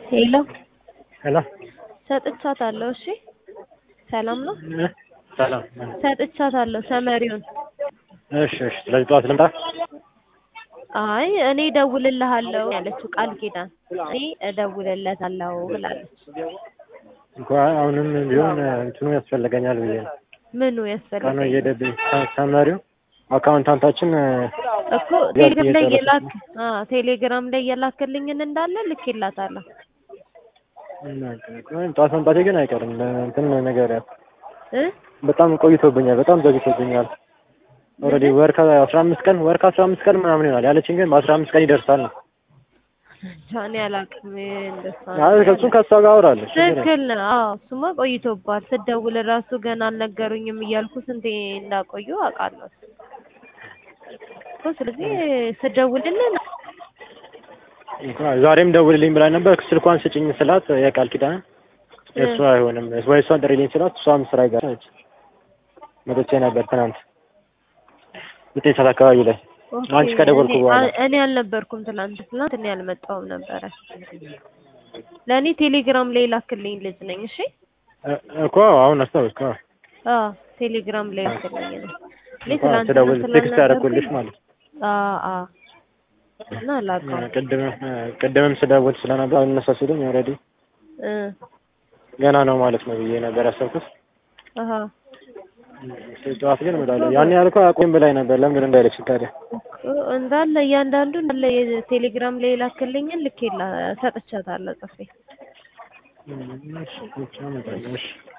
ሄሎ ሄሎ ሰጥቻታለሁ። እሺ ሰላም ነው። እ ሰላም ሰጥቻታለሁ ሰመሪውን። እሺ እሺ። ስለዚህ ጠዋት ልምጣ? አይ እኔ እደውልልሃለሁ ያለችው ቃል ኪዳን እኔ እደውልለታለሁ ብላለች። እንኳ አሁንም ቢሆን እንትኑ ያስፈልገኛል ብዬ ነው። ምኑ ቀኑ ያስፈልጋል እየሄደብኝ ሰመሪው አካውንታንታችን እኮ ቴሌግራም ላይ የላክ አ ቴሌግራም ላይ የላክልኝን እንዳለ ልኬላታለሁ። ጠዋት መምጣቴ ግን አይቀርም። እንትን ነገር እ በጣም ቆይቶብኛል። በጣም ዘግቶብኛል። ኦልሬዲ ወር ከአስራ አምስት ቀን ወር ከአስራ አምስት ቀን ምናምን ይሆናል ያለችኝ ግን በአስራ አምስት ቀን ይደርሳል ነው። እኔ አላውቅም እንደሷ አይ ከእሱም ከእሷ ጋር አወራለሁ። ትክክል ነው። አዎ እሱማ ቆይቶባል። ስደውል ራሱ ገና አልነገሩኝም እያልኩ ስንቴ እንዳቆዩ አውቃለሁ እኮ። ስለዚህ ስደውልልን ዛሬም ደውልልኝ ብላኝ ነበር። ስልኳን ስጭኝ ስላት የቃል ኪዳን እሱ አይሆንም ወይ እሷን ጥሪልኝ ስላት እሷም ስራ ይጋራች መጥቼ ነበር ትናንት ዘጠኝ ሰዓት አካባቢ ላይ አንቺ ከደወልኩ እኔ- በኋላ እኔ አልነበርኩም ትላንት ትላንት እኔ አልመጣሁም ነበረ። ለእኔ ቴሌግራም ላይ ላክልኝ ልጅ ነኝ። እሺ እ- እኮ አሁን አስታወስኩ። አዎ። አዎ ቴሌግራም ላይ ላክልኝ ነው። እኔ እንኳን ትላንት ስደውል ቴክስት ያደረኩልሽ ማለት ነው። አዎ አዎ እና ላከው ቅድም ቅድምም ስደውል ስለነበር አልነሳ ሲሉኝ ኦልሬዲ እ ገና ነው ማለት ነው ብዬ ነበር ያሰብኩት። አሃ ጠዋት ግን እምላለሁ ያን ያልኩህ አቁም ብላኝ ነበር። ለምን እንዳይለች ታዲያ እኮ እንዳለ እያንዳንዱ እንዳለ የቴሌግራም ላይ ላክልኝን ልኬላ ሰጥቻታለሁ ጽፌ እሺ፣ ብቻ እመጣለሁ። እሺ